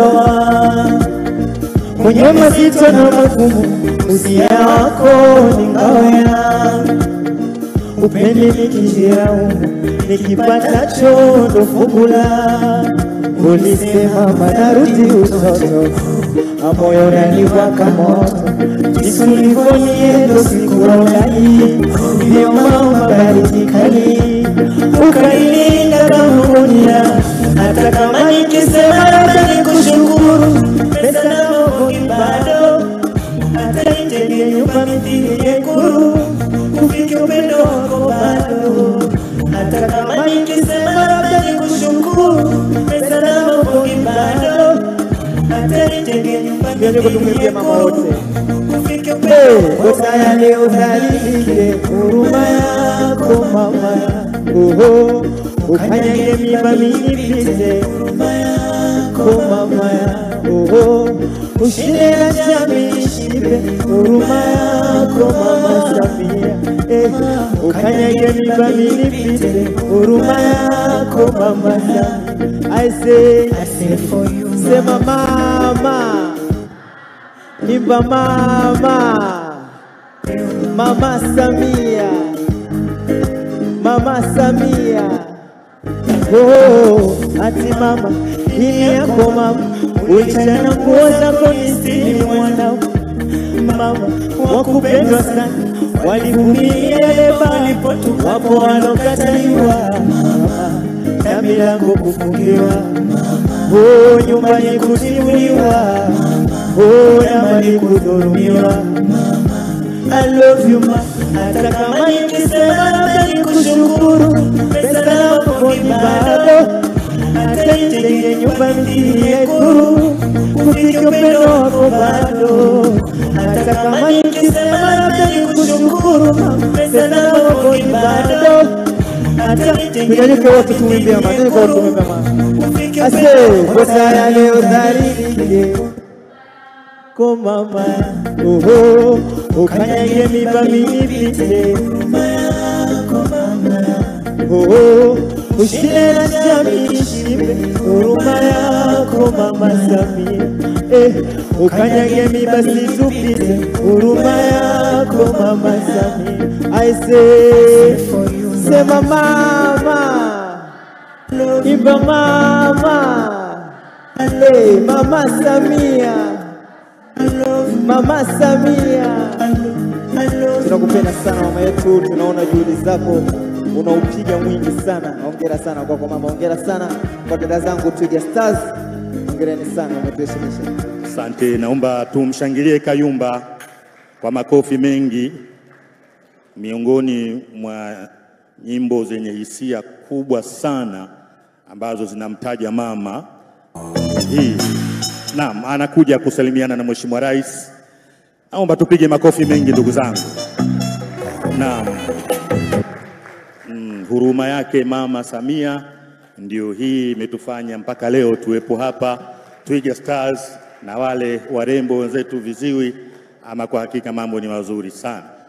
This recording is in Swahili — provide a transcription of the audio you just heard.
ndoa kwenye mazito na magumu, usia wako ni ngao yangu. Upende nikijiraumu, nikipatacho ndo fungu langu. Ulisema manarudi utoto, amoyo unaniwaka moto, jinsi ulivyoniendo sikulaulai, ndio mama baridi kali, ukailinda kama gunia, hata kama nikisema labda nikushukuru, pesa na Mungu bado hata nijenge nyumba mithili yekuru, ufike upendo wako bado hata kama nikisema labda nikushukuru, pesa na Mungu bado hata nijenge nyumba mithili yekuru, ufike upendo kosa yale udhalilike, huruma yako mama oho, ukanyage miba minipite, huruma yako mama oho, ushinde na jamii shibe, huruma yako mama Samia eh, ukanyage miba minipite, huruma yako mama Samia I say, I say for you, sema mama Imba mama, mama Samia, mama Samia. Oh, ati mama, hili yako mama, ulichana nguo zako nisili mwanao. Mama, wakupendwa sana, walivumilia leba, wapo walokataliwa, mama, na milango kufungiwa, oh, nyumbani kutimuliwa, oh, na mali kudhulumiwa. I love you ma, hata kama nikisema labda nikushukuru, pesa yako ni bado, hata nijenge nyumba mjini Ekuru, ufike upendo wako bado, hata kama nikisema labda nikushukuru, pesa yako ni bado, hata nijenge Tunyanyuke wote tuimbie mama, tunyanyuke wote tuimbie mama. Ase, kosa yale udhalilike ko mama oho ukanyage miba minipite oho ushinde na jamii shibe huruma yako mama Samia eh, ukanyage miba situpite huruma yako mama Samia I say sema mama Imba mama, hey, mama Samia, mama Samia, Tunakupenda sana mama yetu, tunaona juhudi zako unaupiga mwingi sana. Hongera sana kwako mama, hongera sana kwa dada zangu Twiga Stars, hongereni sana, umetuheshimisha. Asante, naomba tumshangilie Kayumba kwa makofi mengi. Miongoni mwa nyimbo zenye hisia kubwa sana ambazo zinamtaja mama hii. Naam, anakuja kusalimiana na Mheshimiwa Rais. Naomba tupige makofi mengi ndugu zangu. Naam. Mm, huruma yake Mama Samia ndio hii imetufanya mpaka leo tuwepo hapa Twiga Stars na wale warembo wenzetu viziwi, ama kwa hakika mambo ni mazuri sana.